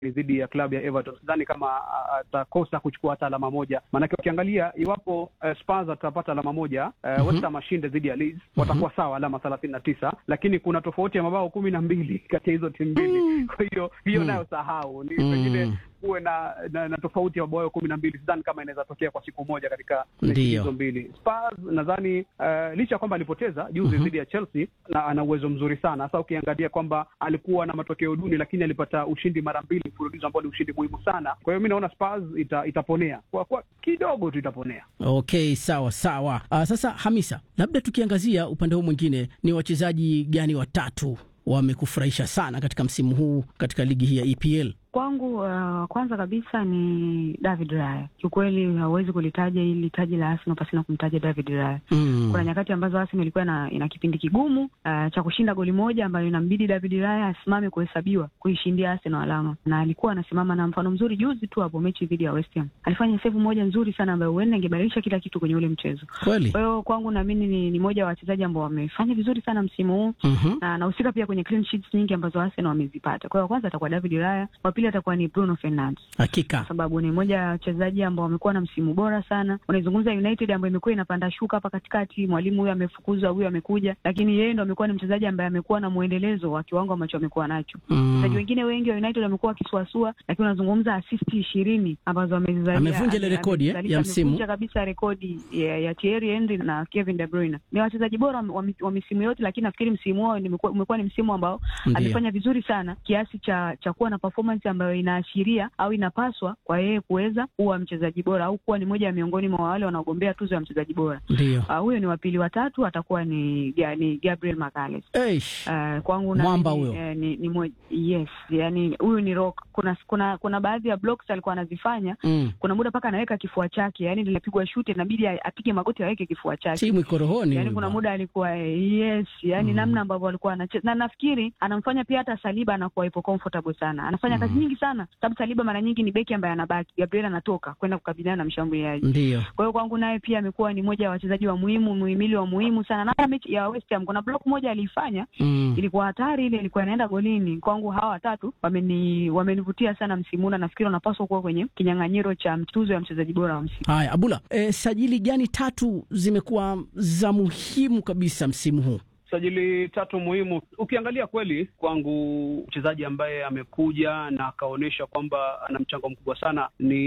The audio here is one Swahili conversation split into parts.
dhidi ya klabu ya Everton. Sidhani kama atakosa kuchukua hata alama moja, maanake ukiangalia iwapo uh, Spurs atapata alama moja uh, mm -hmm. West Ham ashinde dhidi ya Leeds watakuwa mm -hmm. sawa alama thelathini na tisa, lakini kuna tofauti ya mabao kumi na mbili kati ya hizo timu mbili mm. kwa hiyo hiyo mm. nayo sahau ni pengine mm kuwe na, na, na tofauti ya mabao kumi na mbili. Sidhani kama inaweza tokea kwa siku moja katika mechi hizo mbili. Spurs nadhani uh, licha ya kwamba alipoteza juzi dhidi ya Chelsea na ana uwezo mzuri sana hasa ukiangalia kwamba alikuwa na matokeo duni, lakini alipata ushindi mara mbili mfululizo ambao ni ushindi muhimu sana. Kwa hiyo mi naona Spurs ita, itaponea kwa, kwa kidogo tu itaponea. Okay, sawa sawa. Uh, sasa Hamisa, labda tukiangazia upande huu mwingine, ni wachezaji gani watatu wamekufurahisha sana katika msimu huu katika ligi hii ya EPL? Kwangu uh, kwanza kabisa ni David Raya. Kiukweli hauwezi kulitaja hili taji la Arsenal pasina kumtaja David Raya. Mm. Kuna nyakati ambazo Arsenal ilikuwa ina, ina kipindi kigumu uh, cha kushinda goli moja ambayo inambidi David Raya asimame kuhesabiwa kuishindia Arsenal alama, na alikuwa anasimama na mfano mzuri juzi tu hapo mechi dhidi ya West Ham alifanya save moja nzuri sana ambayo huenda ingebadilisha kila kitu kwenye ule mchezo. Kweli. Kwa hiyo kwangu naamini ni, ni moja wa wachezaji ambao wamefanya vizuri sana msimu huu mm -hmm. na anahusika pia kwenye clean sheets nyingi ambazo Arsenal wamezipata. Kwa hiyo kwanza atakuwa David Raya, wa pili atakuwa ni Bruno Fernandes. Hakika. Kwa sababu ni moja ya wachezaji ambao wamekuwa na msimu bora sana. Unaizungumza United ambayo imekuwa inapanda shuka hapa katikati, mwalimu huyu amefukuzwa, huyu amekuja, lakini yeye ndo amekuwa ni mchezaji ambaye amekuwa na mwendelezo wa kiwango ambacho amekuwa nacho. Wachezaji mm. wengine wengi wa United wamekuwa wakisuasua, lakini unazungumza asisti ishirini ambazo amezizalia. Amevunja ile rekodi ya msimu. Amevunja kabisa rekodi ya, ya Thierry Henry na Kevin De Bruyne. Ni wachezaji bora wa, wa misimu yote, lakini nafikiri msimu wao umekuwa ni msimu ambao Ndiyo. amefanya vizuri sana kiasi cha cha kuwa na performance ambayo inaashiria au inapaswa kwa yeye kuweza kuwa mchezaji bora au kuwa ni moja ya miongoni mwa wale wanaogombea tuzo ya mchezaji bora. Ndio. Uh, huyo ni wapili, watatu atakuwa ni, ni Gabriel Magalhaes. Uh, kwangu mwamba huyo uh, ni, ni moja, yes, yani huyu ni rock. Kuna kuna kuna baadhi ya blocks alikuwa anazifanya mm. kuna muda mpaka anaweka kifua chake, yani linapigwa shuti inabidi apige magoti aweke kifua chake. Timu iko rohoni. Yani kuna muda alikuwa yes, yani mm. namna ambavyo alikuwa anacheza na nafikiri anamfanya pia hata Saliba anakuwa ipo comfortable sana, anafanya mm. kazi nyingi sana, sababu Saliba mara nyingi ni beki ambaye anabaki, Gabriel anatoka kwenda kukabiliana na mshambuliaji. Ndio. Kwa hiyo kwangu naye pia amekuwa ni moja ya wachezaji wa muhimu, muhimili wa muhimu sana. Na hata mechi ya West Ham kuna block moja aliifanya mm. ilikuwa hatari, ile ilikuwa inaenda golini. Kwangu hawa watatu wameni wamenivutia sana msimu na nafikiri wanapaswa kuwa kwenye kinyang'anyiro cha tuzo ya mchezaji bora wa msimu. Haya, Abula, e, sajili gani tatu zimekuwa za muhimu kabisa msimu huu? sajili tatu muhimu. Ukiangalia kweli, kwangu mchezaji ambaye amekuja na akaonyesha kwamba ana mchango mkubwa sana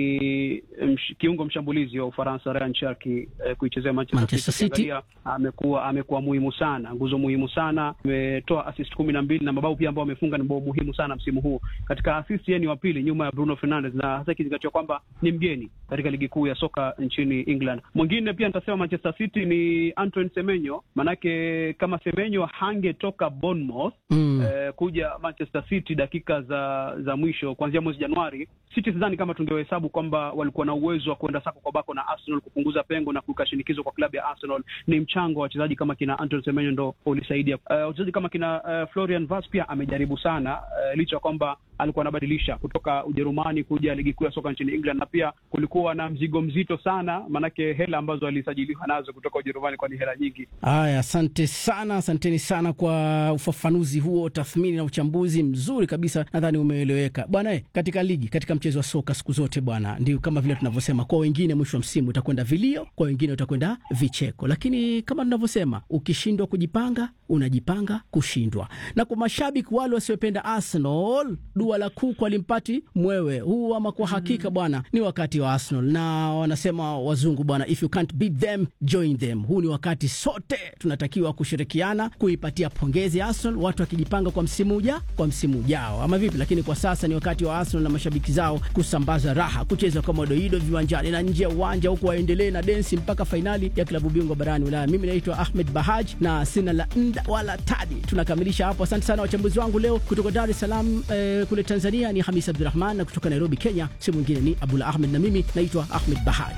ni msh, kiungo mshambulizi wa Ufaransa Ryan Cherki eh, kuichezea Manchester City. Amekuwa amekuwa muhimu sana, nguzo muhimu sana, ametoa assist kumi na mbili na mabao pia ambao amefunga ni bao muhimu sana msimu huu. Katika assist yeye ni wa pili nyuma ya Bruno Fernandes, na hasa ikizingatiwa kwamba ni mgeni katika ligi kuu ya soka nchini England. Mwingine pia nitasema Manchester City ni Antoine Semenyo, manake kama Semenyo hangetoka Bournemouth mm. eh, kuja Manchester City dakika za za mwisho kuanzia mwezi Januari, City sidhani kama tungehesabu kwamba walikuwa na uwezo wa kuenda sako kwa bako na Arsenal kupunguza pengo na kuweka shinikizo kwa klabu ya Arsenal. Ni mchango wa wachezaji kama kina Antoine Semenyo ndo ulisaidia. Wachezaji uh, kama kina uh, Florian Wirtz pia amejaribu sana uh, licha ya kwamba alikuwa anabadilisha kutoka Ujerumani kuja ligi kuu ya soka nchini England, na pia kulikuwa na mzigo mzito sana, maanake hela ambazo alisajiliwa nazo kutoka Ujerumani kwa ni hela nyingi. Haya, asante sana, asanteni sana kwa ufafanuzi huo, tathmini na uchambuzi mzuri kabisa, nadhani umeeleweka bwana. Katika ligi, katika mchezo wa soka siku zote bwana, ndio kama vile tunavyosema, kwa wengine mwisho wa msimu utakwenda vilio, kwa wengine utakwenda vicheko, lakini kama tunavyosema, ukishindwa kujipanga unajipanga kushindwa. Na kwa mashabiki wale wasiopenda Arsenal, dua la kuku alimpati mwewe huu, ama kwa hakika bwana, ni wakati wa Arsenal, na wanasema wazungu bwana, if you can't beat them join them. Huu ni wakati sote tunatakiwa kushirikiana kuipatia pongezi Arsenal, watu wakijipanga kwa msimu uja kwa msimu ujao, ama vipi? Lakini kwa sasa ni wakati wa Arsenal na mashabiki zao kusambaza raha, kucheza kama doido viwanjani na nje ya uwanja, huku waendelee na densi mpaka fainali ya klabu bingwa barani Ulaya. Mimi naitwa Ahmed Bahaj na sina la nda wala tadi. Tunakamilisha hapo. Asante sana wachambuzi wangu leo kutoka Dar es Salaam eh, kule Tanzania ni Hamis Abdurahman, na kutoka Nairobi Kenya si mwingine ni Abdullah Ahmed, na mimi naitwa Ahmed Bahaj.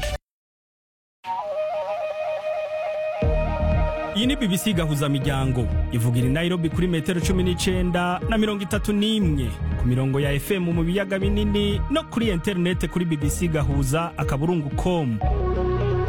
iyi ni BBC gahuza miryango ivugira i Nairobi kuri metero cumi n'icenda na mirongo itatu n'imwe ku mirongo ya FM mu biyaga binini no kuri interinete kuri bbc gahuza akaburungu com